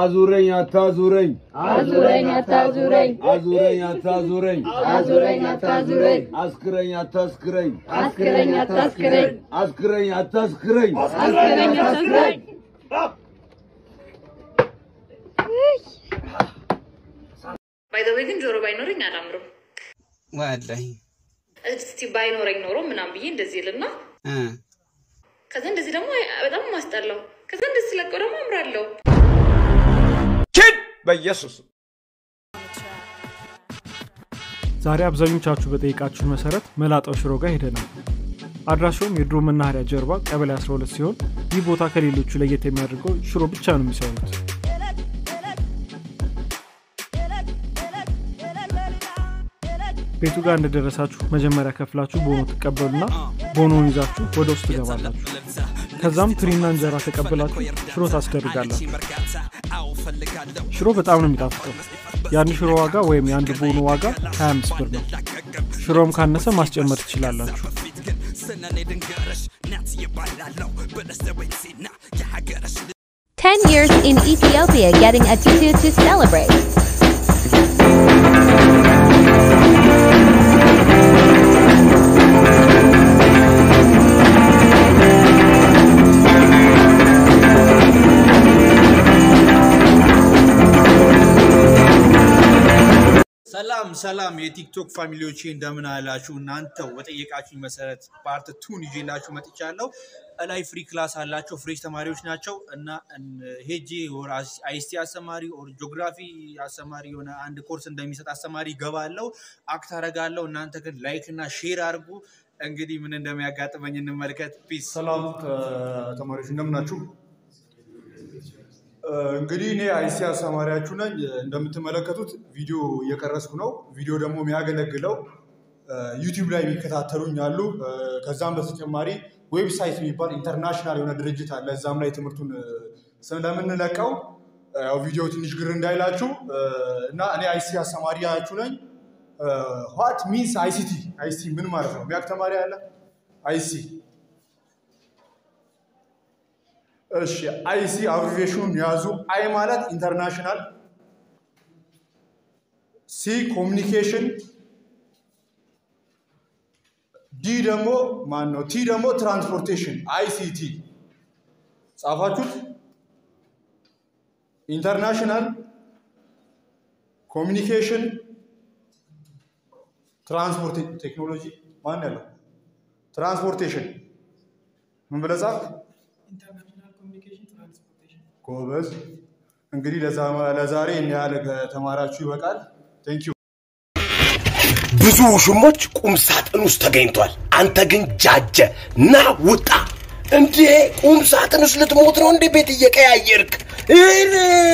አዙረኝ አታዙረኝ አዙረኝ አታዙረኝ አዙረኝ አታዙረኝ አዙረኝ አታዙረኝ አስክረኝ አታስክረኝ አስክረኝ አታስክረኝ አስክረኝ አታስክረኝ አስክረኝ አታስክረኝ ባይዘዌ ግን ጆሮ ባይኖረኝ አላምርም። ወላሂ እስቲ ባይኖረኝ ኖሮ ምናምን ብዬ እንደዚህ ልና እ ከዛ እንደዚህ ደግሞ በጣም ማስጠላው። ከዛ እንደዚህ ስለቀው ደግሞ አምራለሁ። ኪድ በኢየሱስ ዛሬ አብዛኞቻችሁ በጠየቃችሁን መሰረት መላጣው ሽሮ ጋር ሄደናል። አድራሻውም የድሮ መናኸሪያ ጀርባ ቀበሌ 12 ሲሆን ይህ ቦታ ከሌሎቹ ለየት የሚያደርገው ሽሮ ብቻ ነው የሚሰሩት። ቤቱ ጋር እንደደረሳችሁ መጀመሪያ ከፍላችሁ ቦኖ ትቀበሉና ቦኖውን ይዛችሁ ወደ ውስጥ ትገባላችሁ። ከዛም ትሪና እንጀራ ተቀብላችሁ ሽሮ ታስደርጋላችሁ። ሽሮ በጣም ነው የሚጣፍጠው። የአንድ ሽሮ ዋጋ ወይም የአንድ ቦኖ ዋጋ 25 ብር ነው። ሽሮም ካነሰ ማስጨመር ትችላላችሁ። Ten years in Ethiopia getting a tutu to celebrate. ሰላም ሰላም የቲክቶክ ፋሚሊዎቼ እንደምን አላችሁ? እናንተው በጠየቃችሁኝ መሰረት ፓርት ቱን ይዤላችሁ መጥቻለሁ። እላይ ፍሪ ክላስ አላቸው ፍሬሽ ተማሪዎች ናቸው እና እን- ሄጄ ወር አስ- አይሲቲ አስተማሪ ኦር ጂኦግራፊ አስተማሪ የሆነ አንድ ኮርስ እንደሚሰጥ አስተማሪ ገባለው አክት አረጋለሁ። እናንተ ግን ላይክ እና ሼር አድርጉ። እንግዲህ ምን እንደሚያጋጥመኝ እንመልከት። ፒስ ሰላም ተማሪዎች እንደምናችሁ። እንግዲህ እኔ አይሲ አስተማሪያችሁ ነኝ። እንደምትመለከቱት ቪዲዮ እየቀረስኩ ነው። ቪዲዮ ደግሞ የሚያገለግለው ዩቲዩብ ላይ የሚከታተሉኝ አሉ። ከዛም በተጨማሪ ዌብሳይት የሚባል ኢንተርናሽናል የሆነ ድርጅት አለ። እዛም ላይ ትምህርቱን ስለምንለቀው ያው ቪዲዮ ትንሽ ግር እንዳይላችሁ እና እኔ አይሲ አስተማሪያችሁ ነኝ። ዋት ሚንስ አይሲቲ አይሲቲ ምን ማለት ነው? የሚያውቅ ተማሪ አለ? አይሲ እሺ አይሲ አብሪቬሽኑን ያዙ። አይ ማለት ኢንተርናሽናል፣ ሲ ኮሚኒኬሽን፣ ዲ ደግሞ ማን ነው? ቲ ደግሞ ትራንስፖርቴሽን። አይሲቲ ጻፋችሁት? ኢንተርናሽናል ኮሚኒኬሽን ትራንስፖርት ቴክኖሎጂ ማን ያለው ትራንስፖርቴሽን ምን ብለህ ጻፍ? ጎበዝ። እንግዲህ ለዛ- ለዛሬ እኒ ያህል ከተማራችሁ ይበቃል። ቴንክ ዩ። ብዙ ውሽሞች ቁም ሳጥን ውስጥ ተገኝቷል። አንተ ግን ጃጀ ና ውጣ። እንዴ ቁም ሳጥን ውስጥ ልትሞት ነው እንዴ? ቤት እየቀያየርክ እኔ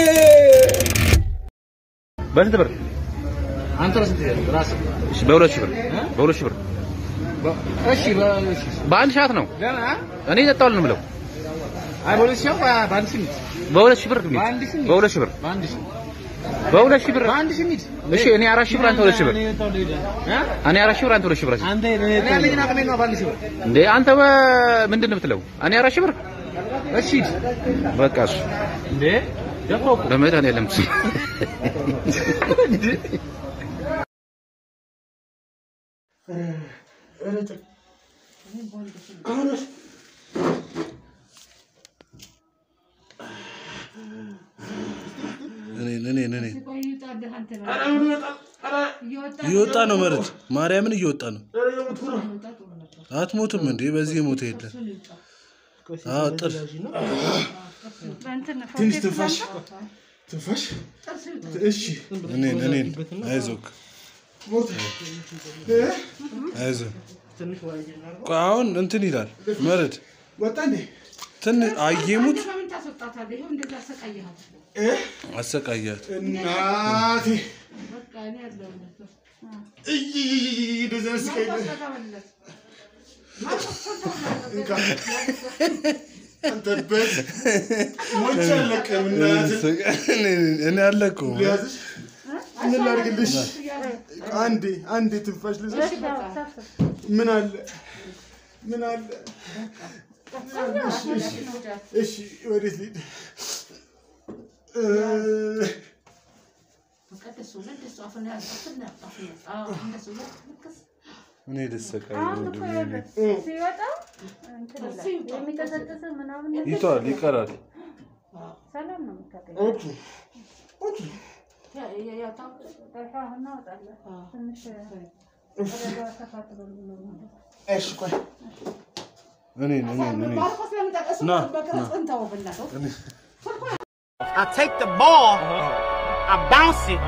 በስንት ብር? አንተ በስንት ብር? ራስህ? እሺ በሁለት ሺህ ብር በሁለት ሺህ ብር እሺ በእሺ በአንድ ሰዓት ነው ለምን አ? እኔ እጠጣዋለሁ ነው የምለው። አይ በሁለት ሺህ በ- በአንድ ሺህ ሚት በሁለት ሺህ ብር ሚት በአንድ ሺህ ሚት በሁለት ሺህ ብር በአንድ ሺህ በሁለት ሺህ ብር በአንድ ሺህ ሚት እሺ እኔ አራት ሺህ ብር አንተ ሁለት ሺህ ብር እኔ የጠጣው ልሂድ። እ? እኔ አራት ሺህ ብር አንተ ሁለት ሺህ ብር አንተ እኔ ያለኝን አቅሜ ነው በአንድ ሺህ ብር እንዴ አንተ በ- ምንድን ነው የምትለው? እኔ አራት ሺህ ብር እሺ ሂድ። በቃ እሱ እንዴ ደፋው እኮ በመድኃኒዓለም ስም እኔን እኔን እኔን እየወጣ ነው መሬት ማርያምን እየወጣ ነው። አትሞትም እንዴ? በዚህ የሞተ የለም። አዎ ጥል ትንሽ ትንፋሽ ትንፋሽ። እሺ እኔን እኔን አይዞክ አይዞ ቆይ አሁን እንትን ይላል መሬት ወጣ እንዴ? ትን አየሙት ለምን ታስወጣታለህ? ይኸው እንደዛ አሰቃየሃት። አሰቃያት። እናቴ በቃ እኔ ያለሁለት። እይ እንደዛ ስቀይ አንተበት ሞች አለቀም እናትህ እኔ አለቀው ሊያዝሽ ምን ላድርግልሽ? አንዴ አንዴ ትንፋሽ ልስጥሽ። ምን አለ ምን አለ? እሺ፣ እሺ፣ እሺ፣ ወዴት ልሂድ? በቃ እንደሱ ነው፣ እንደሱ አፍን ያዝ፣ አፍን ያዝ፣ አፍን ያዝ። አዎ፣ እንደሱ ነው። ልክስ እኔ ልሰቃይ አሁን ነው እኮ ድሜ ይኸውልህ ሲወጣ እንትን ይላል። የሚቀሰቅስ ምናምን ነገር ይቷል ይቀራል። ሰላም ነው የምታገኘው። ያ- ያ- ያ ታው- ጠፋ እናወጣለን። ትንሽ ወደዛ ተፋጥሮ ነው እሺ ቆይ እኔ እኔ እኔ ማርቆስ ለምን ጠቀሱ? ና፣ በቅርጽ ና። እንተወው በእናትህ። I take the ball, I bounce it,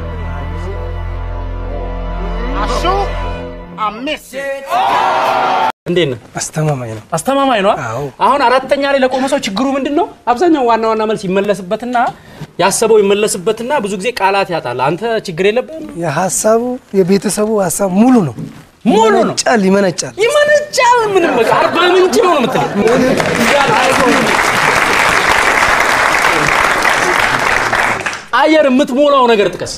I shoot, I miss it. እንዴት ነው? አስተማማኝ ነው። አስተማማኝ ነው። አሁን አራተኛ ላይ ለቆመ ሰው ችግሩ ምንድን ነው? አብዛኛው ዋና ዋና መልስ ይመለስበትና ያሰበው ይመለስበትና ብዙ ጊዜ ቃላት ያጣል። አንተ ችግር የለብህም። የሀሳቡ የቤተሰቡ ሀሳብ ሙሉ ነው። ሙሉ ነው። ይመነጫል ይመነጫል። ይመነጫል። ምንም በቃ አርባ ምንጭ ነው ነው የምትለው። አየር የምትሞላው ነገር ጥቀስ።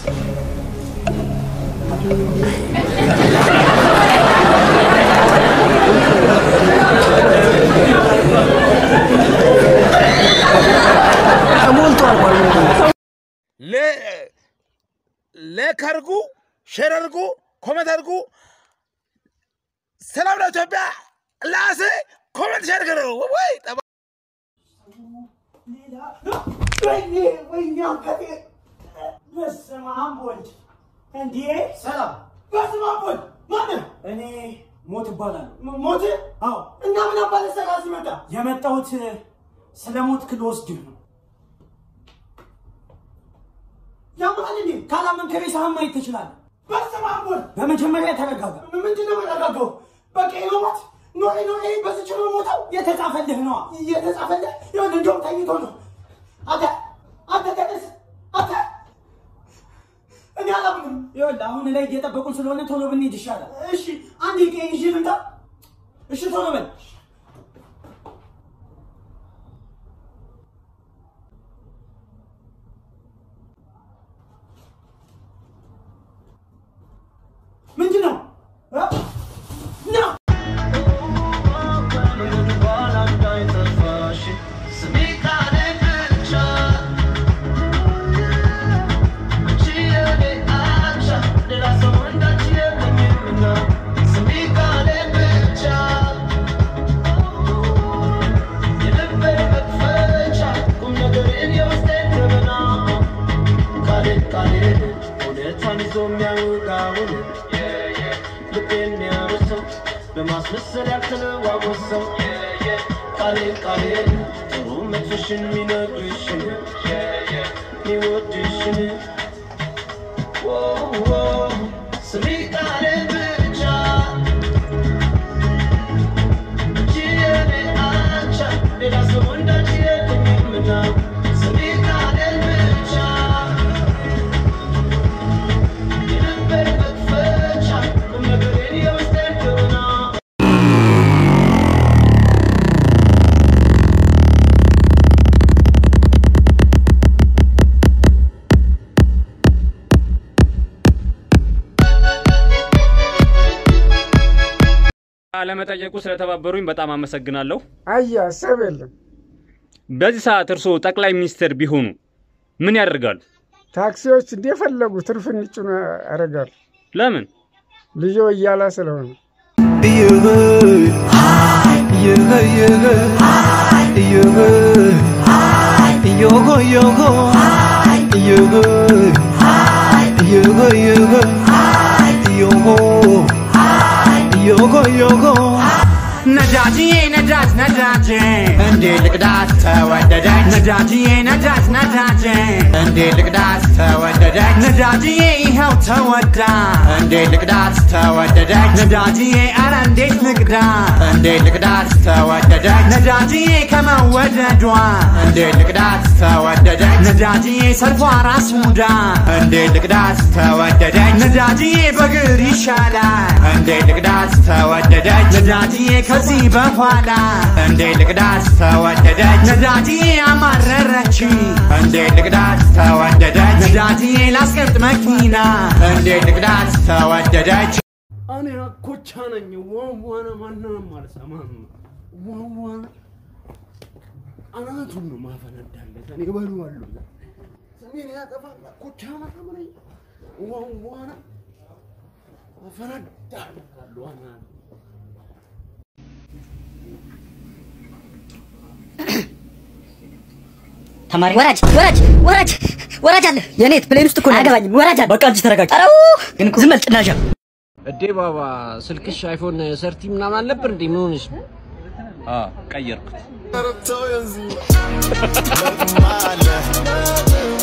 ተሞልቷል ማለት ነው። ላይክ አድርጉ፣ ሼር አድርጉ፣ ኮሜንት አድርጉ። ሰላም ለኢትዮጵያ። ላሴ ኮሜንት ሼር አድርጉ። ወይ ጠባ ወይኔ ወይኔ አንገቴ! በስመ አብ ወልድ! እንዴ ሰላም! በስመ አብ ወልድ! ማነህ? እኔ ሞት እባላለሁ። ሞት? አዎ። እና ምን አባለ ሰራ ሲመጣ? የመጣሁት ስለ ሞት ልወስድህ ነው። ያማል እንዴ? ካላመንክ ሬሳህን ማየት ትችላለህ። በስመ አብ ወልድ! በመጀመሪያ ተረጋጋ። ምንድን ነው የምረጋጋው? በቃ የመሞት ኖሬ ኖሬ በዝች ነው ሞተው የተጻፈልህ ነዋ። የተጻፈልህ ይሁን እንደውም ተኝቶ ነው። አንተ አንተ ተነስ አንተ እኔ አላምንም። ይኸውልህ አሁን ላይ እየጠበቁን ስለሆነ ቶሎ ብንሄድ ይሻላል። እሺ አንድ ቀን ይዤ ልምጣ። እሺ ቶሎ በል። ምንድን ነው እ? ና በማስመሰል ያልተለዋወሰው ቃሌን ቃሌን ጥሩ መጥፎሽን የሚነግርሽን የሚወድሽን ስሚ ቃሌን ብቻ እንጂ የኔ አቻ ሌላ ሰው እንዳንቺ የለኝምና ስሚ ቃሌን ብቻ የልቤን መክፈቻ ቁም ነገሬን የውስጤን ገበና ለመጠየቁ ስለተባበሩኝ በጣም አመሰግናለሁ። አያ ሀሳብ የለም። በዚህ ሰዓት እርስዎ ጠቅላይ ሚኒስትር ቢሆኑ ምን ያደርጋሉ? ታክሲዎች እንደፈለጉ ትርፍ እንጭኑ ያደርጋሉ። ለምን? ልጆ እያላ ስለሆነ ነዳጅዬ ነዳጅ ነዳጅ እንዴ ልቅዳት ተወደደች ነዳጅዬ ነዳጅ ነዳጅ እንዴ ልቅዳት ተወደደች ነዳጅዬ ይኸው ተወዳ እንዴ ልቅዳት ተወደደች ነዳጅዬ አረ እንዴት ልቅዳ እንዴ ልቅዳት ተወደደች ነዳጅዬ ከመወደዷ እንዴ ልቅዳት ተወደደች ነዳጅዬ ሰልፏ ራስ ሙዳ እንዴ ልቅዳት ተወደደች ነዳጅዬ በግር ይሻላል እንዴ ልቅዳት ተወደደች ነዳጅዬ ከዚህ በኋላ እንዴ ልቅዳት ተወደደች ነዳጅዬ አማረረች እንዴ ልቅዳት ተወደደች ነዳጅዬ ላስቀምጥ መኪና እንዴ ልቅዳት ተወደደች እኔ አኮቻ ነኝ። ዋዋነ ማንንም አልሰማም። ዋዋነ አናቱን ነው ማፈነዳለት። እኔ እበለዋለሁ። ስሜን ያጠፋል። ጎጃም አረመኔ ዋዋና አፈነዳለሁ ዋና ተማሪ ወራጅ ወራጅ ወራጅ ወራጅ አለ የኔት ፕሌን ውስጥ እኮ ነው አያገባኝም ወራጅ አለ በቃ እንጂ ተረጋጊ ኧረ ግን ዝም በል ጭናሻ እዴ ባባ ስልክሽ አይፎን ሰርቲ ምናምን አልነበር እንዴ? ምን ሆነሽ? ቀየርኩት። Tell you